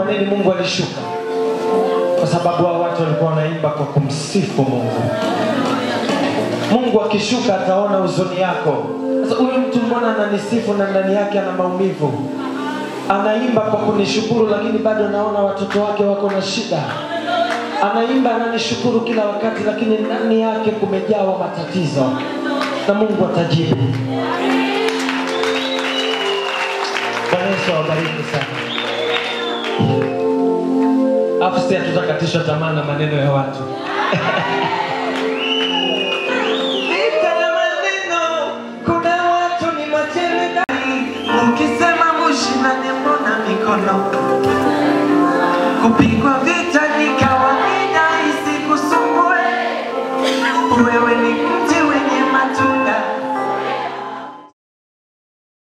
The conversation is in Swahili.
nini Mungu alishuka? Kwa sababu hao watu walikuwa wanaimba kwa kumsifu Mungu. Mungu akishuka ataona huzuni yako. Sasa huyu mtu mbona ananisifu na ndani yake ana maumivu? Anaimba kwa kunishukuru, lakini bado naona watoto wake wako na shida. Anaimba ananishukuru kila wakati, lakini ndani yake kumejawa matatizo, na Mungu atajibu. Bwana Yesu awabariki sana. Afu sisi hatutakatishwa tamaa na maneno ya watu. Vita ya maneno, kuna watu ni majemadari. Ukisema mushindane, mbona mikono kupiga